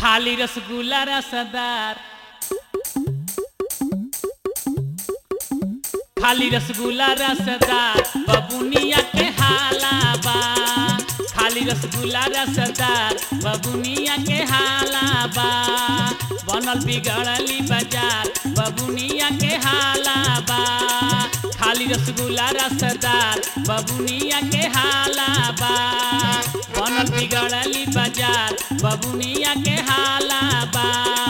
खाली रसगुल्ला रसदार खाली रसगुल्ला रसदार बबुनिया के हालाबा खाली रसगुल्ला रसदार बबुनिया के हालाबा बनल बिगड़ली बाजार बबुनिया के हालाबा खाली रसगुल्ला रसदार बबुनिया के हालाबा बनल बिगड़ली बाजार बबुनिया के हालाबा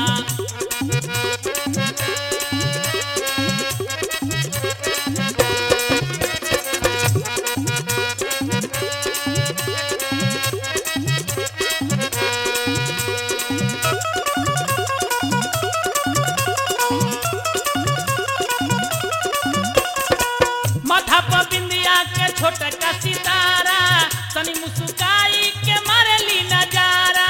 माथा पर बिंदिया के छोटा का सितारा तनी मुस्काई के मारेली नजारा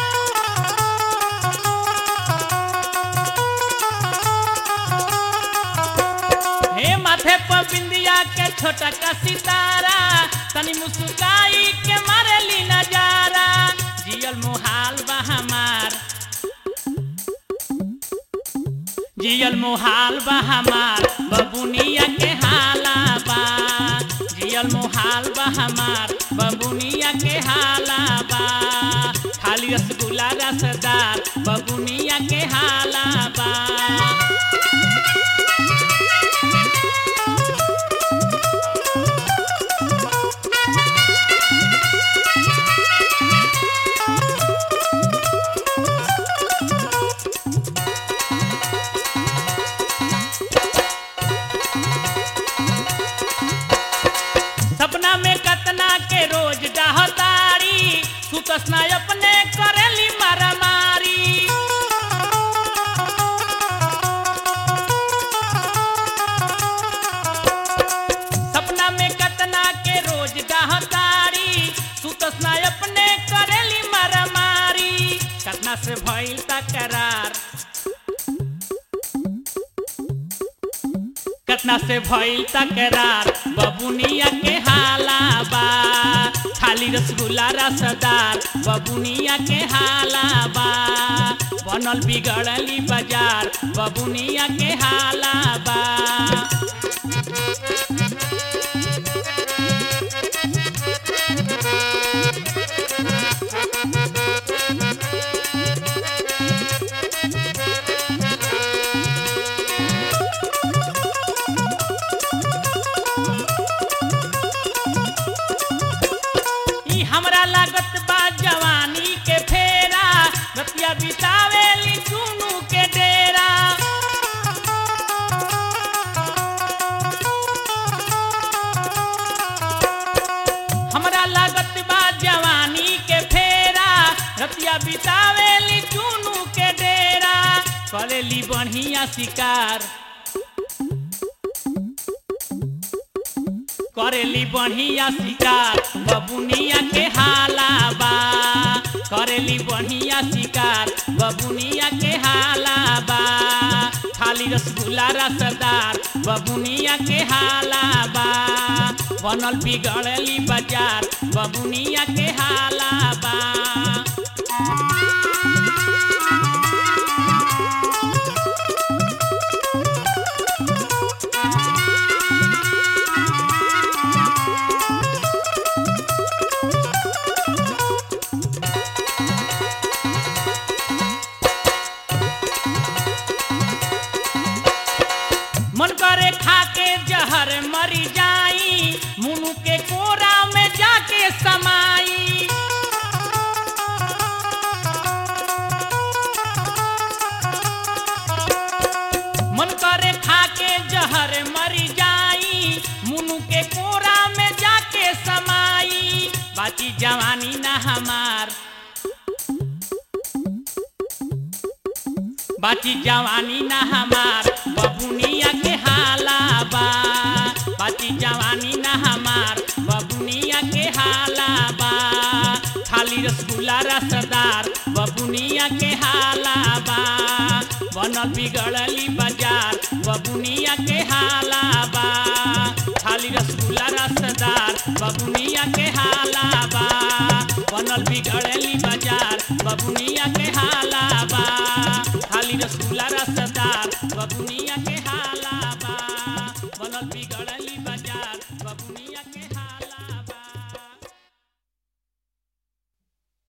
हे माथे पर बिंदिया के छोटा का सितारा तनी मुस्काई के मारेली नजारा जियल मोहाल बा हमार जियल मोहाल बा हमार बबुनिया के हाला बा जियल मोहाल बा हमार बबुनिया के हाला बा खाली रसगुल्ला रसदार बबुनिया के हाला बा सपना में कतना के रोज डहतारी सुतस ना अपने करेली मारामारी सपना में कतना के रोज डहतारी सुतस ना अपने करेली मारामारी कतना से भइल तकरार कतना से भइल तकरार बबुनिया के हालाबा खाली रसगुल्ला रसदार बबुनिया के हालाबा बनल बिगड़ली बाजार बबुनिया के हालाबा ई हमरा लागत बा जवानी के फेरा रतिया बितावेली चुनू के डेरा हमरा लागत बा जवानी के फेरा रतिया बितावेली चुनू के डेरा करेली बढ़िया शिकार करेली बढ़िया शिकार बबुनिया के हालाबा करेली बढ़िया शिकार बबुनिया के हालाबा खाली रसगुल्ला रसदार बबुनिया के हालाबा बनल बिगड़ली बाजार बबुनिया के हालाबा मन करे खाके जहर मरी जाई मुनु के कोरा में जाके समाई मन करे खाके जहर मरी जाई मुनु के कोरा में जाके समाई बाकी जवानी ना हमार बाची जवानी ना हमार बबुनिया के हालाबा बाची जवानी ना हमार बबुनिया के हालाबा खाली रसगुल्ला रसदार बबुनिया के हालाबा बनल बिगड़ली बाजार बबुनिया के हालाबा खाली रसगुल्ला रसदार बबुनिया के हालाबा बनल बिगड़ली बाजार बबुनिया के हाला रसगुल्ला रसदार बबुनिया के हार